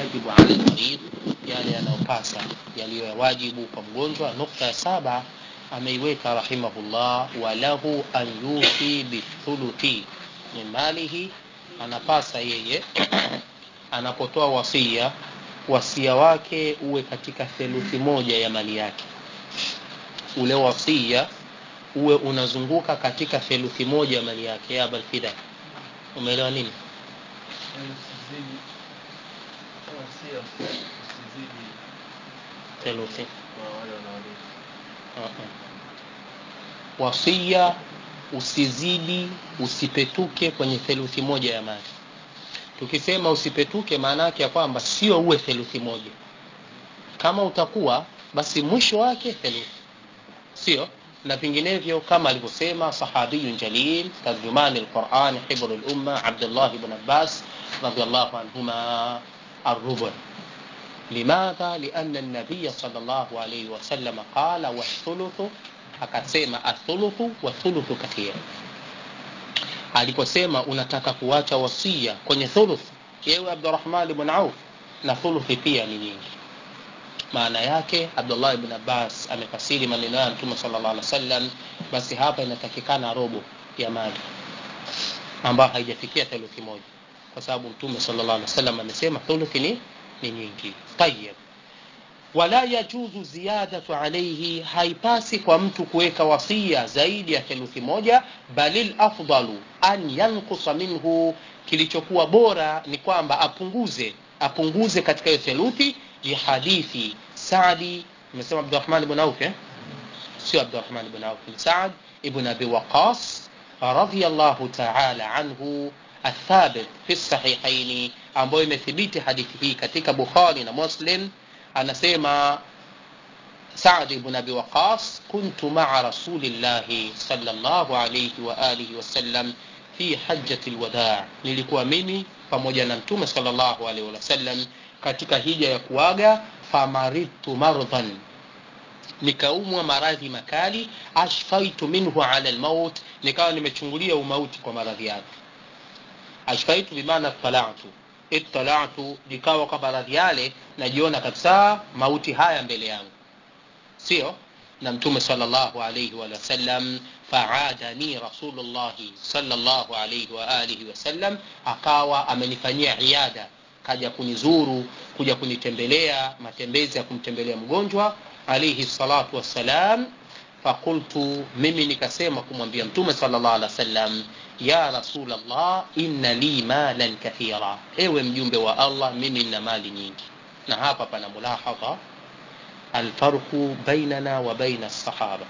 yajibu ala lmarid yale yanayopasa yaliyo ya wajibu kwa mgonjwa nukta ya saba ameiweka rahimahullah walahu an yufi bithuluthi min malihi anapasa yeye anapotoa wasia wasia wake uwe katika theluthi moja ya mali yake ule wasia uwe unazunguka katika theluthi moja ya mali yake ya balfida umeelewa nini usizidi wasia usizidi theluthi kwa wale wanaorithi uh-uh. wasia usizidi usipetuke kwenye theluthi moja ya mali tukisema usipetuke maana yake ya kwamba sio uwe theluthi moja kama utakuwa basi mwisho wake theluthi sio na vinginevyo kama alivyosema sahabiyun jalil tarjumani lquran hibru lumma abdullah bn abbas radiallahu anhuma الربع لماذا لأن النبي صلى الله عليه وسلم قال والثلث akasema athuluthu wathuluthu kathira aliposema unataka kuacha wasia kwenye thuluth yewe abdurahman bn auf na thuluthi pia ni nyingi maana yake abdullah ibn abbas amefasiri maneno ya mtume sala llah alih wasallam basi hapa inatakikana robo ya mali ambayo haijafikia theluthi moja kwa sababu mtume sala llah alih wasallam amesema thuluthi ni, ni nyingi tayib wala yajuzu ziyadatu alaihi haipasi kwa mtu kuweka wasia zaidi ya theluthi moja bali lafdalu an yankusa minhu kilichokuwa bora ni kwamba apunguze apunguze katika hiyo theluthi lihadithi sadi imesema abdurahman ibn auf eh? sio abdurahman ibn auf ni saad ibn abi waqas radiallahu taala anhu athabit fi sahihaini ambayo imethibiti hadithi hii katika bukhari na muslim anasema سعد بن أبي وقاص كنت مع رسول الله صلى الله عليه وآله وسلم في حجة الوداع nilikuwa mimi pamoja na mtume sallallahu alaihi wasallam katika hija ya kuaga famaritu mardhan nikaumwa maradhi makali ashfaitu minhu ala almaut nikawa nimechungulia umauti kwa maradhi yake ashfaitu bimaana talatu ittalatu likawa kwa maradhi yale najiona kabisa mauti haya mbele yangu sio na mtume sallallahu alayhi wa sallam faadani rasulullahi sallallahu alayhi wa alihi wasallam akawa amenifanyia iada kaja kunizuru kuja kunitembelea matembezi ya kumtembelea mgonjwa alayhi salatu wassalam fakultu mimi nikasema kumwambia mtume sallallahu alaihi wasallam ya rasulallah inna li malan kathira ewe mjumbe wa allah mimi nina mali nyingi na hapa pana mulahadha alfarqu bainana wa baina sahaba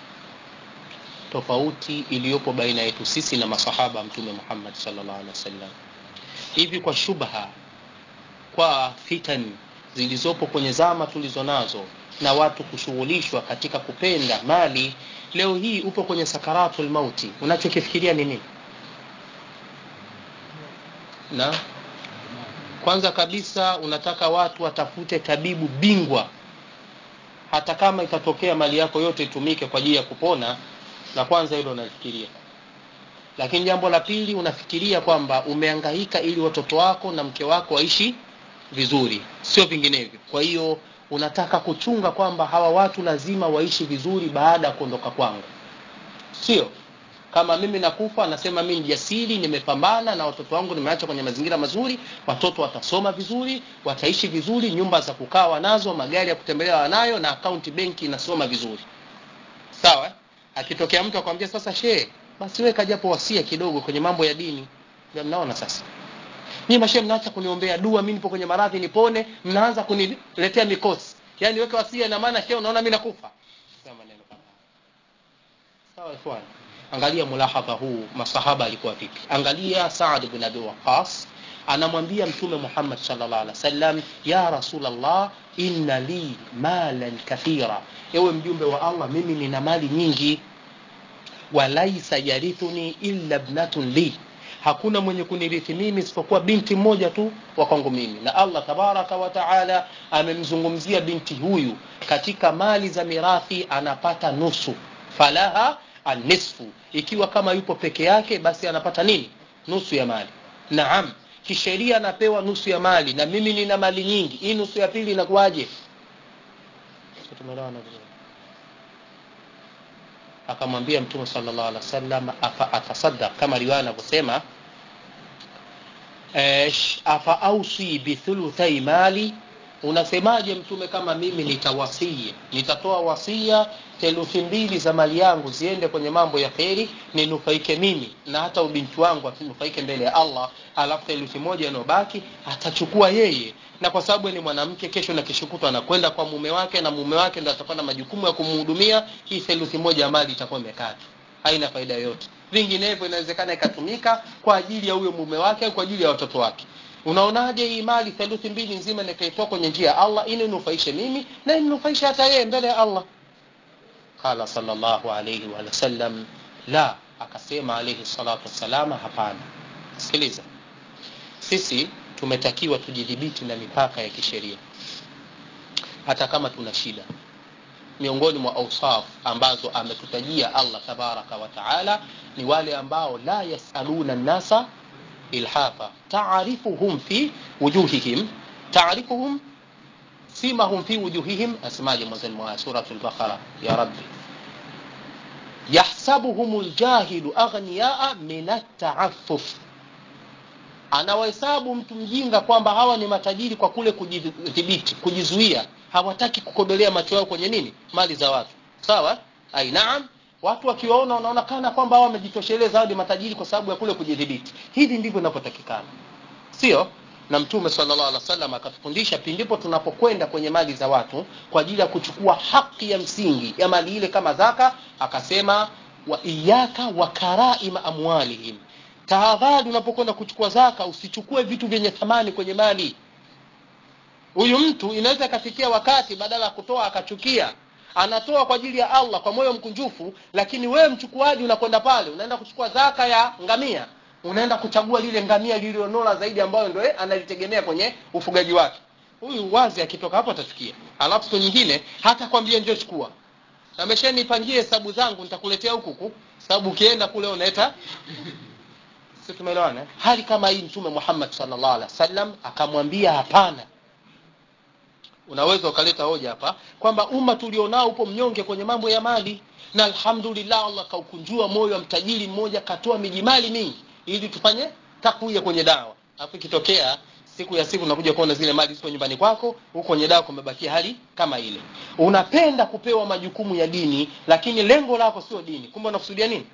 tofauti iliyopo baina yetu sisi na masahaba mtume muhammad sallallahu alaihi wasallam hivi kwa shubha kwa fitan zilizopo kwenye zama tulizo nazo na watu kushughulishwa katika kupenda mali leo hii upo kwenye sakaratul mauti unachokifikiria ni nini na kwanza kabisa unataka watu watafute tabibu bingwa hata kama itatokea mali yako yote itumike kwa ajili ya kupona la kwanza hilo unafikiria lakini jambo la pili unafikiria kwamba umeangaika ili watoto wako na mke wako waishi vizuri sio vinginevyo kwa hiyo unataka kuchunga kwamba hawa watu lazima waishi vizuri baada ya kuondoka kwangu sio kama mimi nakufa nasema mimi ni jasiri nimepambana na watoto wangu nimeacha kwenye mazingira mazuri watoto watasoma vizuri wataishi vizuri nyumba za kukaa wanazo magari ya kutembelea wanayo na akaunti benki inasoma vizuri sawa akitokea mtu akwambia sasa shee basi weka japo wasia kidogo kwenye mambo ya dini ndio mnaona sasa nyinyi mashe mnaacha kuniombea dua mimi nipo kwenye maradhi nipone mnaanza kuniletea mikosi yaani weka wasia na maana shehe unaona mimi nakufa sema maneno kama sawa ikhwan angalia mulahadha huu masahaba alikuwa vipi angalia Saad ibn Abi Waqqas anamwambia mtume Muhammad sallallahu alaihi wasallam ya rasulullah inna li malan kathira ewe mjumbe wa Allah mimi nina mali nyingi walaisa yarithuni illa ibnatun li hakuna mwenye kunirithi mimi isipokuwa binti mmoja tu wa kwangu mimi na Allah tabaraka wa taala amemzungumzia binti huyu katika mali za mirathi anapata nusu falaha anisfu ikiwa kama yupo peke yake basi anapata nini nusu ya mali naam kisheria napewa nusu ya mali na mimi nina mali nyingi hii nusu ya pili inakuwaje Sio tumeelewana vizuri akamwambia mtume sallallahu alaihi wasallam afa atasaddaq kama riwaya anavyosema "Esh, afa ausi bithuluthai mali unasemaje mtume kama mimi nitawasia nitatoa wasia theluthi mbili za mali yangu ziende kwenye mambo ya kheri ninufaike mimi na hata ubinti wangu asinufaike mbele ya allah alafu theluthi moja inayobaki atachukua yeye na kwa sababu ni mwanamke kesho na kishukutwa anakwenda kwa mume wake na mume wake ndo atakuwa na majukumu ya kumhudumia hii theluthi moja ya mali itakuwa imekata haina faida yoyote vinginevyo inawezekana ikatumika kwa ajili ya huyo mume wake au kwa ajili ya watoto wake unaonaje hii mali theluthi mbili nzima nikaitoa kwenye njia ya allah ili nufaishe mimi na inufaishe hata yeye mbele ya allah qala sallallahu alayhi wa sallam la akasema alayhi salatu wassalam hapana sikiliza sisi tumetakiwa tujidhibiti na mipaka ya kisheria hata kama tuna shida miongoni mwa ausaf ambazo ametutajia allah tabaraka wa taala ni wale ambao la yasaluna nnasa ilhafa taarifuhum fi wujuhihim taarifuhum simahum fi wujuhihim asemaje mwanzoni mwa suratu lbaqara ya rabbi yahsabuhum ljahilu aghniyaa min ataafuf anawahesabu mtu mjinga kwamba hawa ni matajiri kwa kule kujidhibiti kujizuia hawataki kukodolea macho yao kwenye nini mali za watu sawa ai naam watu wakiwaona wanaonekana kwamba hawa wamejitosheleza hao ni matajiri kwa sababu ya kule kujidhibiti hivi ndivyo inavyotakikana sio na mtume sallallahu alaihi wasallam akatufundisha pindipo tunapokwenda kwenye mali za watu kwa ajili ya kuchukua haki ya msingi ya mali ile kama zaka akasema wa iyaka wa karaima amwalihim tahadhari unapokwenda kuchukua zaka usichukue vitu vyenye thamani kwenye mali huyu mtu inaweza ikafikia wakati badala ya kutoa akachukia anatoa kwa ajili ya allah kwa moyo mkunjufu lakini wewe mchukuaji unakwenda pale unaenda kuchukua zaka ya ngamia unaenda kuchagua lile ngamia lililonora zaidi ambayo ndo analitegemea kwenye ufugaji wake huyu wazi akitoka hapo atachukia alafu siku nyingine hata kwambia njoo chukua ameshanipangie hesabu zangu nitakuletea huku huku sababu ukienda kule unaeta si tumeelewana eh? hali kama hii mtume muhammad sallallahu alaihi wasallam akamwambia hapana unaweza ukaleta hoja hapa kwamba umma tulionao upo mnyonge kwenye mambo ya mali na alhamdulillah allah kaukunjua moyo wa mtajiri mmoja katoa miji mali mingi ili tufanye takuya kwenye dawa alafu ikitokea siku ya siku unakuja kuona zile mali ziko nyumbani kwako huko kwenye dawa kumebakia hali kama ile unapenda kupewa majukumu ya dini lakini lengo lako sio dini kumbe unakusudia nini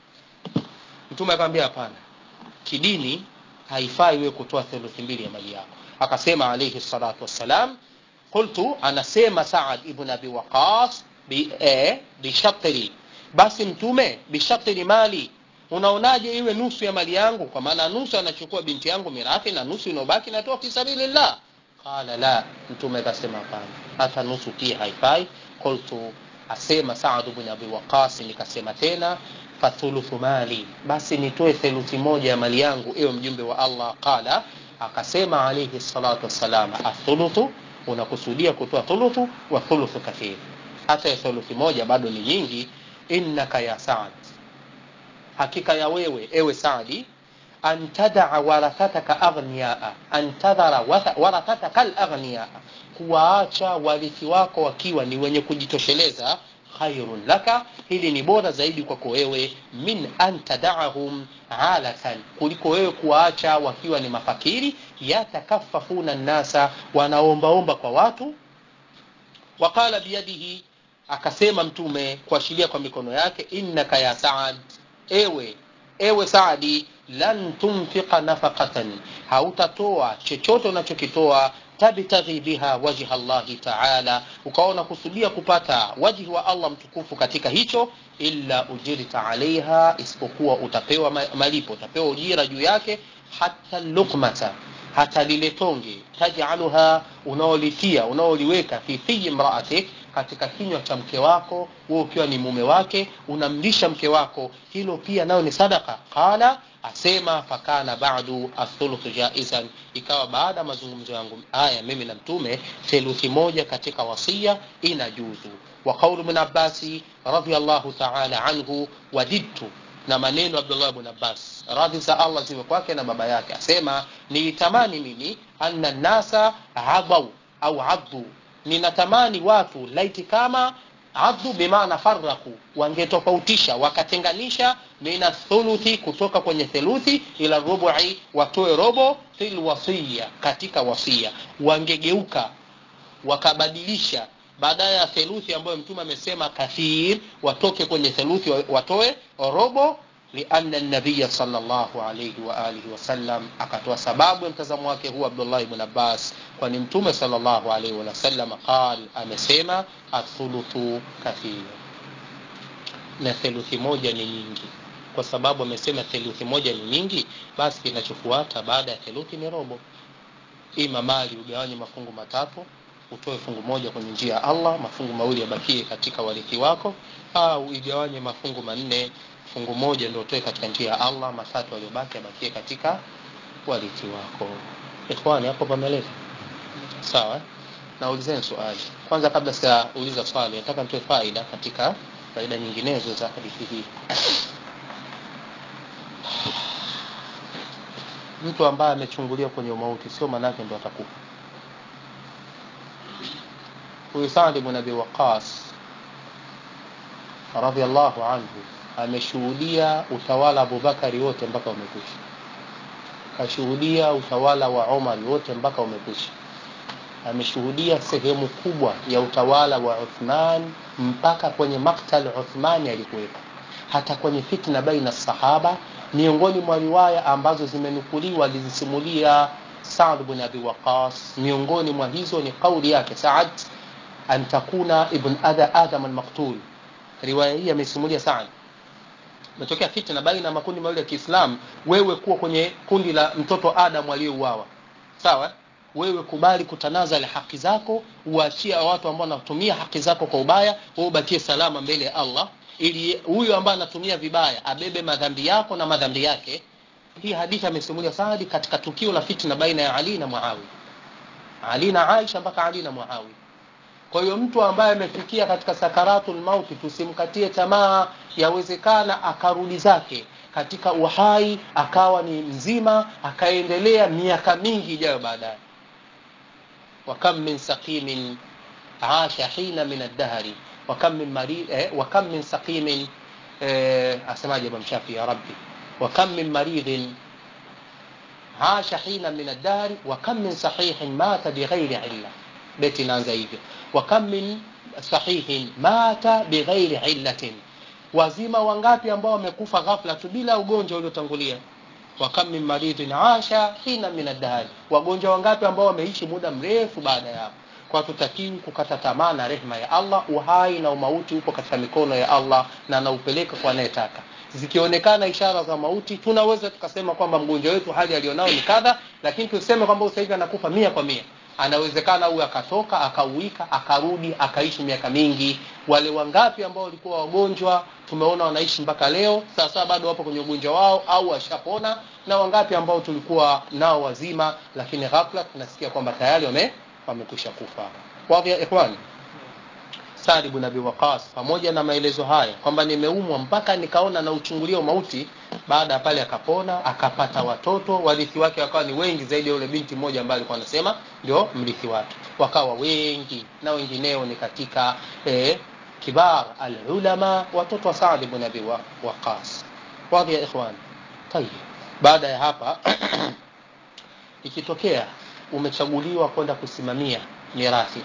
mtume akamwambia hapana kidini haifai wewe kutoa theluthi mbili ya mali yako akasema alayhi salatu wassalam qultu anasema saad ibn abi waqas bi eh, bishatri basi mtume bishatri mali unaonaje iwe nusu ya mali yangu kwa maana nusu anachukua binti yangu mirathi na nusu inayobaki natoa fi sabilillah qala la mtume akasema hapana hata nusu pia haifai qultu asema saad ibn abi waqas nikasema tena fathuluthu mali basi nitoe theluthi moja ya mali yangu ewe mjumbe wa allah qala akasema alayhi salatu wassalam athuluthu unakusudia kutoa thuluthu wa thuluthu kathir hata ya thuluthi moja bado ni nyingi innaka ya saad hakika ya wewe ewe saadi an tadaa warathataka aghniyaa an tadhara warathataka alaghniyaa kuwaacha warithi wako wakiwa ni wenye kujitosheleza khairun laka hili ni bora zaidi kwako wewe min an tadaahum alatan kuliko wewe kuwaacha wakiwa ni mafakiri yatakafafuna nnasa wanaombaomba kwa watu waqala biyadihi akasema mtume kuashiria kwa mikono yake innaka ya saad ewe ewe saadi lan tunfiqa nafaqatan hautatoa chochote unachokitoa tabtaghi biha wajha llahi taala ukaona kusudia kupata wajhi wa allah mtukufu katika hicho illa ujirta alaiha isipokuwa utapewa malipo utapewa ujira juu yake hata lukmata hata lile tonge tajaluha unaolitia unaoliweka fi fiyi mraatik katika kinywa cha mke wako wewe ukiwa ni mume wake unamlisha mke wako hilo pia nayo ni sadaka qala asema fakana badu athuluthu jaizan ikawa baada ya mazungumzo yangu haya mimi na mtume theluthi moja katika wasia inajuzu wa qaulu ibn abbasi radiyallahu ta'ala anhu wadidtu na maneno abdullah ibn abbas radhi za allah ziwe kwake na baba yake asema nilitamani mimi anna nasa adau au addu ninatamani watu laiti kama addu bimaana faraku wangetofautisha wakatenganisha mina thuluthi kutoka kwenye theluthi ila rubu'i watoe robo fil wasiya katika wasia wangegeuka wakabadilisha baada ya theluthi ambayo mtume amesema kathir watoke kwenye theluthi watoe robo lianna nabiya sallallahu alayhi wa alihi wasallam akatoa sababu ya mtazamo wake huu abdullah ibn abbas kwani mtume sallallahu alayhi wasallam qal amesema athuluthu kathir na theluthi moja ni nyingi kwa sababu amesema theluthi moja ni nyingi basi kinachofuata baada ya theluthi ni robo ima mali ugawanye mafungu matatu utoe fungu moja kwenye njia ya allah mafungu mawili yabakie katika warithi wako au igawanye mafungu manne fungu moja ndio utoe katika njia ya allah matatu yaliyobaki yabakie katika warithi wako ikhwani hapo pameleka sawa naulizeni swali kwanza kabla sijauliza swali nataka nitoe faida katika faida nyinginezo za hadithi hii mtu ambaye amechungulia kwenye umauti sio manake ndo atakufa huyu Saad ibn Abi Waqqas radhiallahu anhu ameshuhudia utawala Abubakari wote mpaka umekwisha, kashuhudia utawala wa Umar wote mpaka umekwisha, ameshuhudia sehemu kubwa ya utawala wa Uthman mpaka kwenye maktal Uthmani alikuwepo, hata kwenye fitna baina sahaba. Miongoni mwa riwaya ambazo zimenukuliwa alizisimulia Saad ibn Abi Waqqas, miongoni mwa hizo ni kauli yake Saad an takuna ibn adha adam almaqtul riwaya hii amesimulia Saad imetokea fitna baina ya makundi mawili ya Kiislamu wewe kuwa kwenye kundi la mtoto Adam aliyeuawa sawa wewe kubali kutanazali haki zako uachie watu ambao wanatumia haki zako kwa ubaya wewe ubakie salama mbele ya Allah ili huyu ambaye anatumia vibaya abebe madhambi yako na madhambi yake hii hadithi amesimulia Saadi katika tukio la fitna baina ya Ali na Muawiya Ali na Aisha mpaka Ali na Muawiya kwa hiyo mtu ambaye amefikia katika sakaratul mauti tusimkatie tamaa yawezekana akarudi zake katika uhai akawa ni mzima akaendelea miaka mingi ijayo baadaye wakam min saqimin asha hina min ad-dahri wakam min marid eh, wakam min saqimin eh, asemaje Imam Shafi ya rabbi wakam min maridin asha hina min ad-dahri wakam min sahihin mata bighairi illa beti inaanza hivyo wakam min sahihin mata bighairi illatin wazima wangapi ambao wamekufa ghafla tu bila ugonjwa uliotangulia wakam min maridhin asha hina min ad wagonjwa wangapi ambao wameishi muda mrefu baada ya hapo kwa tutakiwi kukata tamaa na rehema ya Allah uhai na umauti upo katika mikono ya Allah na anaupeleka kwa anayetaka zikionekana ishara za mauti tunaweza tukasema kwamba mgonjwa wetu hali alionao ni kadha lakini tuseme kwamba sasa hivi anakufa mia kwa mia anawezekana huyu akatoka akauika akarudi akaishi miaka mingi wale wangapi ambao walikuwa wagonjwa tumeona wanaishi mpaka leo sasa bado wapo kwenye ugonjwa wao au washapona na wangapi ambao tulikuwa nao wazima lakini ghafla tunasikia kwamba tayari wame wamekwisha kufa wadhi ya ikhwani Saad ibn Abi Waqas pamoja na maelezo haya kwamba nimeumwa mpaka nikaona na uchungulio mauti baada ya pale akapona akapata watoto warithi wake wakawa ni wengi zaidi ya yule binti mmoja ambaye alikuwa anasema ndio mrithi wake wakawa wengi na wengineo ni katika eh, kibar alulama watoto wa Saad ibn Abi Waqas wadhi ya ikhwan tayeb baada ya hapa ikitokea umechaguliwa kwenda kusimamia mirathi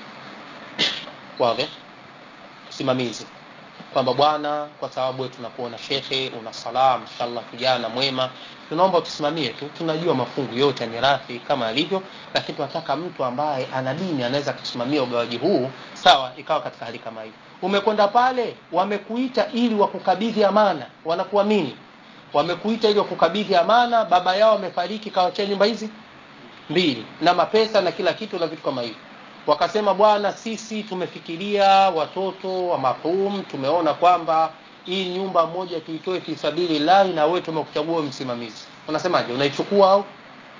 wadhi usimamizi kwamba bwana kwa sababu wewe tunakuona shekhe una salam inshallah kijana mwema tunaomba tusimamie tu tunajua mafungu yote ya mirathi kama alivyo lakini tunataka mtu ambaye ana dini anaweza kusimamia ugawaji huu sawa ikawa katika hali kama hii umekwenda pale wamekuita ili wakukabidhi amana wanakuamini wamekuita ili wakukabidhi amana baba yao amefariki kawachia nyumba hizi mbili na mapesa na kila kitu na vitu kama hivyo wakasema bwana sisi tumefikiria watoto wa marhum tumeona kwamba hii nyumba moja tuitoe fisabili lahi na wewe tumekuchagua msimamizi unasemaje unaichukua au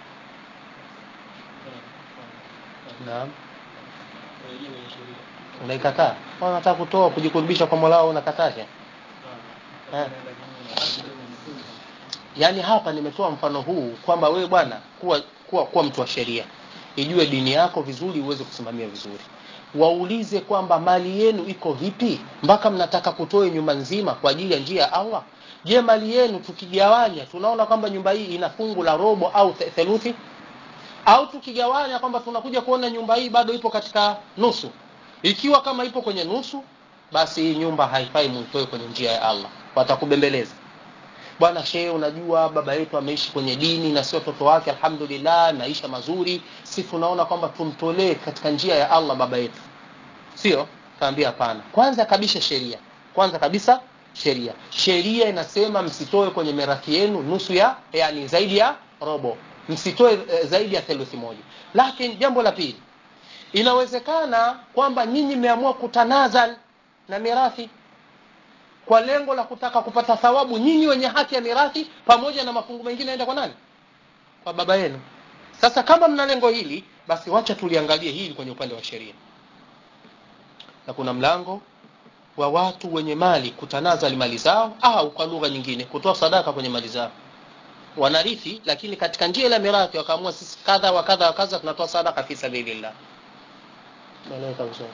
naam unaikataa unataka kutoa kujikurubisha kwa Mola unakataje eh yaani hapa nimetoa mfano huu kwamba wewe bwana kuwa, kuwa, kuwa mtu wa sheria ijue dini yako vizuri uweze kusimamia vizuri waulize kwamba mali yenu iko vipi mpaka mnataka kutoa nyumba nzima kwa ajili ya njia ya allah je mali yenu tukigawanya tunaona kwamba nyumba hii ina fungu la robo au the- theluthi au tukigawanya kwamba tunakuja kuona nyumba hii bado ipo katika nusu ikiwa kama ipo kwenye nusu basi hii nyumba haifai muitoe kwenye njia ya allah watakubembeleza bwana shehe unajua baba yetu ameishi kwenye dini na sio watoto wake alhamdulillah maisha mazuri si tunaona kwamba tumtolee katika njia ya allah baba yetu sio kaambia hapana kwanza kabisa sheria kwanza kabisa sheria sheria inasema msitoe kwenye mirathi yenu nusu ya yani zaidi ya robo msitoe eh, zaidi ya theluthi moja lakini jambo la pili inawezekana kwamba nyinyi mmeamua kutanazal na mirathi kwa lengo la kutaka kupata thawabu nyinyi wenye haki ya mirathi pamoja na mafungu mengine aenda kwa nani kwa baba yenu sasa kama mna lengo hili basi wacha tuliangalie hili kwenye upande wa sheria na kuna mlango wa watu wenye mali kutanazali mali zao au kwa lugha nyingine kutoa sadaka kwenye mali zao wanarithi lakini katika njia ile ya mirathi wakaamua sisi kadha wa kadha wa kadha tunatoa sadaka fi sabilillah naeleweka vizuri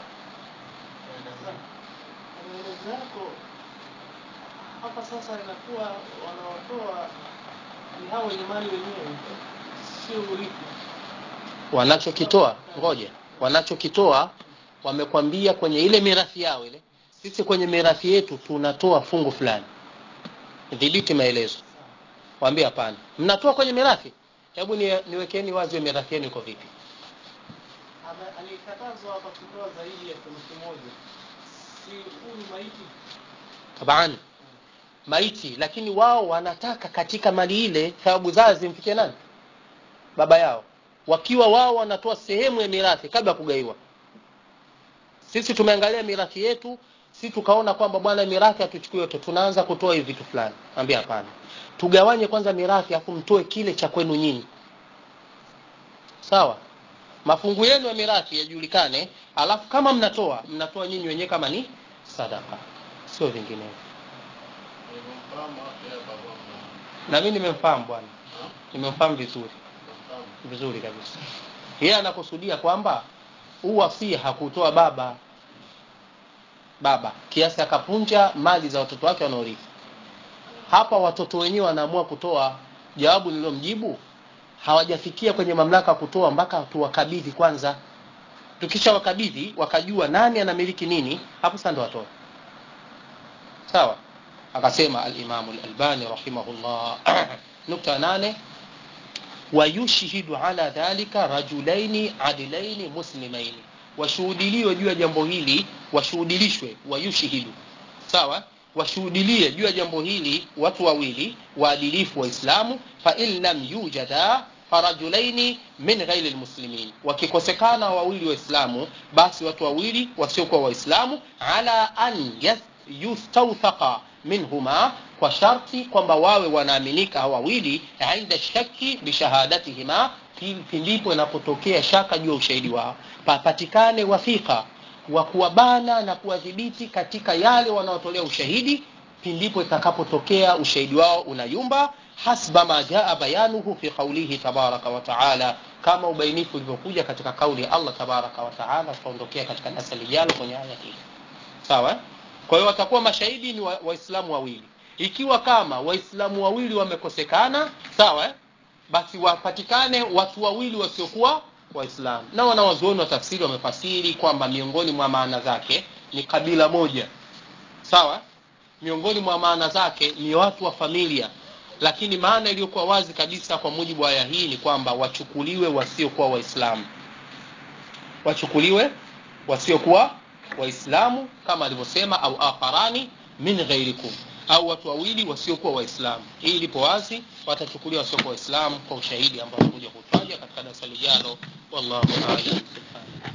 maelezo yako hapa sasa inakuwa wanaotoa ni hao wenye mali wenyewe sio urithi wanachokitoa ngoja wanachokitoa wamekwambia kwenye ile mirathi yao ile sisi kwenye mirathi yetu tunatoa fungu fulani dhibiti maelezo waambie hapana mnatoa kwenye mirathi hebu ni, niwekeni wazi hiyo mirathi yenu iko vipi Ame- alikatazwa hapa kutoa zaidi ya theluthi moja si huu ni maiti taban maiti lakini wao wanataka katika mali ile thawabu zao zimfikie nani baba yao wakiwa wao wanatoa sehemu ya mirathi kabla ya kugaiwa sisi tumeangalia mirathi yetu si tukaona kwamba bwana mirathi hatuchukui yote tunaanza kutoa hivi vitu fulani ambia hapana tugawanye kwanza mirathi afu mtoe kile cha kwenu nyinyi sawa mafungu yenu ya mirathi yajulikane alafu kama mnatoa mnatoa nyinyi wenyewe kama ni sadaka sio vinginevyo nimemfahamu hapo ya baba na mimi nimemfahamu bwana nimemfahamu vizuri mfahamu vizuri kabisa yeye anakusudia kwamba huu wasia hakutoa baba baba kiasi akapunja mali za watoto wake wanaorithi hapa watoto wenyewe wanaamua kutoa jawabu nililomjibu hawajafikia kwenye mamlaka ya kutoa mpaka tuwakabidhi kwanza tukisha wakabidhi wakajua nani anamiliki nini hapo sasa ndo watoe sawa akasema alimamu lalbani rahimahullah nukta nane wayushhidu ala dhalika rajulaini adilaini muslimaini washuhudiliwe juu ya jambo hili washuhudilishwe wayushhidu sawa washuhudilie juu ya jambo hili watu wawili waadilifu waislamu fain lam yujada farajulaini min ghairi lmuslimin wakikosekana wawili waislamu basi watu wawili wasiokuwa waislamu ala an yath- yustawthaqa minhuma kwa sharti kwamba wawe wanaaminika hawa wawili inda shaki bishahadatihima pi- pindipo inapotokea shaka juu ya ushahidi wao papatikane wathika wa kuwabana na kuwadhibiti katika yale wanaotolea ushahidi pindipo itakapotokea ushahidi wao unayumba hasba ma jaa bayanuhu fi qaulihi tabaraka wa taala kama ubainifu ulivyokuja katika kauli ya allah tabaraka wa taala tutaondokea katika darasa lijalo kwenye aya hii sawa eh? kwa hiyo watakuwa mashahidi ni wa- waislamu wawili ikiwa kama waislamu wawili wamekosekana sawa eh? basi wapatikane watu wawili wasiokuwa waislamu na wanawazuoni wa tafsiri wamefasiri kwamba miongoni mwa maana zake ni kabila moja sawa miongoni mwa maana zake ni watu wa familia lakini maana iliyokuwa wazi kabisa kwa mujibu wa aya hii ni kwamba wachukuliwe wasiokuwa waislamu wachukuliwe wasiokuwa waislamu kama alivyosema au akharani min ghairikum au watu wawili wasiokuwa waislamu hii ilipo wazi watachukuliwa wasiokuwa waislamu kwa ushahidi ambao kuja kutaja katika darasa lijalo wallahu aalam subhanahu